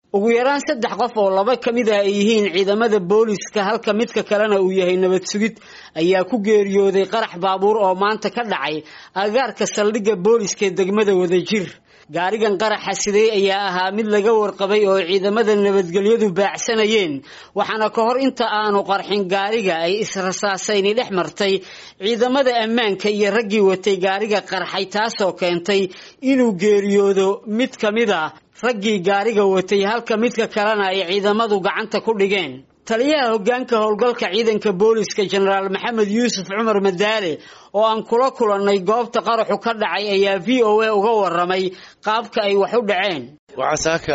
ugu yaraan saddex qof oo laba ka mid ah ay yihiin ciidamada booliska halka midka kalena uu yahay nabad sugid ayaa ku geeriyooday qarax baabuur oo maanta ka dhacay agaarka saldhigga booliska ee degmada wadajir gaarigan qaraxa sidee ayaa ahaa mid laga warqabay oo ciidamada nabadgelyadu baacsanayeen waxaana ka hor inta aanu qarxin gaariga ay israsaasayni dhex martay ciidamada ammaanka iyo raggii watay gaariga qarxay taasoo keentay inuu geeriyoodo mid ka mid a raggii gaariga watay halka midka kalena ay ciidamadu gacanta ku dhigeen taliyaha hoggaanka howlgalka ciidanka booliska jenaraal maxamed yuusuf cumar madaale oo aan kula kulannay goobta qaraxu ka dhacay ayaa v o a uga warramay qaabka ay wax u dhaceen waxaa saaka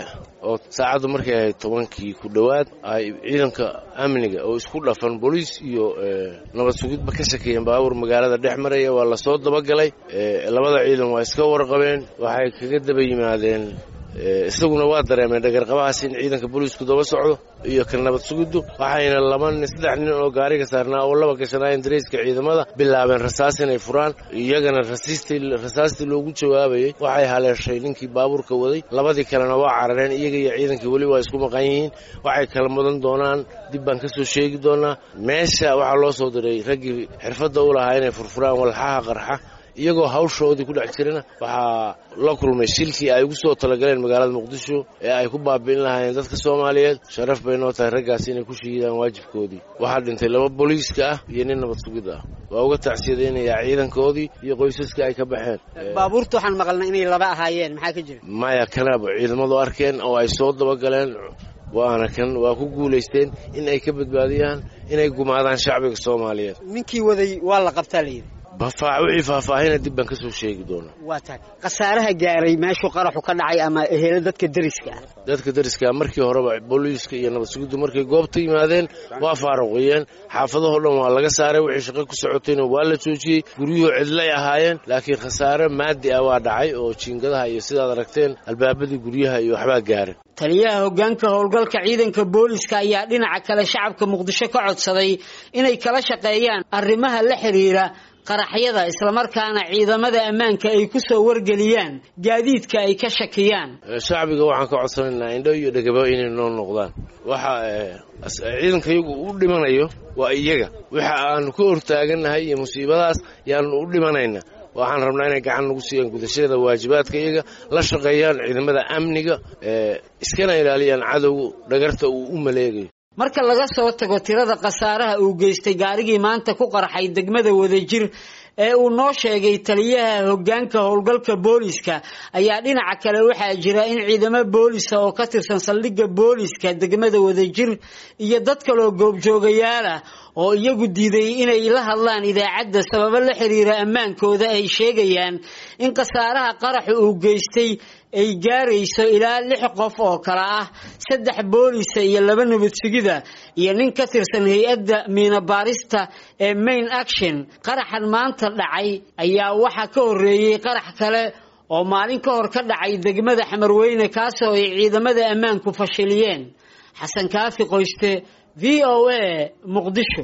oo saacaddu markay ahayd tobankii ku dhowaad ay ciidanka amniga oo isku dhafan booliis iyo nabad sugidba ka shakeeyeen baabuur magaalada dhex maraya waa lasoo dabagalay labada ciidan waa iska warqabeen waxay kaga daba yimaadeen isaguna waa dareemeen dhagarqabahaas in ciidanka booliisku daba socdo iyo ka nabad sugiddu waxayna laba nin saddex nin oo gaariga saarnaa oo laba gashanaayeen dareyska ciidamada bilaabeen rasaas inay furaan iyagana rasaastii loogu jawaabayay waxay haleeshay ninkii baabuurka waday labadii kalena waa carareen iyaga iyo ciidankii weli waa isku maqan yihiin waxay kala mudan doonaan dib baan ka soo sheegi doonaa meesha waxaa loo soo diray raggii xirfadda u lahaa inay furfuraan walxaha qarxa iyagoo hawshoodii ku dhex jirana waxaa la kulmay shilkii ay ugu soo talagaleen magaalada muqdisho ee ay ku baabi'in lahaayeen dadka soomaaliyeed sharaf bay noo tahay raggaas inay ku shahiidaan waajibkoodii waxaa dhintay laba booliiska ah iyo nin nabad sugid ah waa uga tacsiyadaynayaa ciidankoodii iyo qoysaskii ay ka baxeen baabuurta waxaan maqalnay inay laba ahaayeen maxaa ka jira maya kanaaba ciidamadu arkeen oo ay soo dabagaleen waana kan waa ku guulaysteen in ay ka badbaadiyaan inay gumaadaan shacbiga soomaaliyeed ninkii waday waa la qabtaa layidhi wixii faahfaahina dib baan ka soo sheegi doonaa waa tahay khasaaraha gaaray meeshuu qaraxu ka dhacay ama ehelo dadka deriska ah dadka deriska markii horeba booliiska iyo nabad sugiddu markay goobta yimaadeen waa faaruqiyeen xaafadahoo dhan waa laga saaray wixii shaqo ku socotayna waa la joojiyey guryuhu cidlay ahaayeen laakiin khasaare maadi ah waa dhacay oo jiingadaha iyo sidaad aragteen albaabadii guryaha iyo waxbaa gaaray taliyaha hoggaanka howlgalka ciidanka booliska ayaa dhinaca kale shacabka muqdisho ka codsaday inay kala shaqeeyaan arrimaha la xidhiira qaraxyada islamarkaana ciidamada ammaanka ay ku soo wargeliyaan gaadiidka ay ka shakiyaan shacbiga waxaan ka codsanaynaa indho iyo dhegaba inay noo noqdaan waxa ciidanka iyagu u dhimanayo waa iyaga waxa aanu ka hortaagannahay iyo musiibadaas yaanu u dhimanayna waxaan rabnaa inay gacan nagu siiyaan gudashada waajibaadka iyaga la shaqeeyaan ciidamada amniga iskana ilaaliyaan cadowga dhagarta uu u maleegayo marka laga soo tago tirada khasaaraha uu geystay gaarigii maanta ku qarxay degmada wadajir ee uu noo sheegay taliyaha hoggaanka howlgalka booliska ayaa dhinaca kale waxaa jira in ciidamo boolisa oo ka tirsan saldhigga booliska degmada wadajir iyo dad kaloo goobjoogayaal ah oo iyagu diiday inay la hadlaan idaacadda sababo la xiriira ammaankooda ay sheegayaan in khasaaraha qaraxa uu geystay ay gaarayso ilaa lix qof oo kale ah saddex boolisa iyo laba nabad sugida iyo nin ka tirsan hay-adda miinabaarista ee main action qaraxan maanta dhacay ayaa waxaa ka horreeyey qarax kale oo maalin ka hor ka dhacay degmada xamarweyne kaasoo ay ciidamada ammaanku fashiliyeen xasan kaafi qoyste v o a muqdisho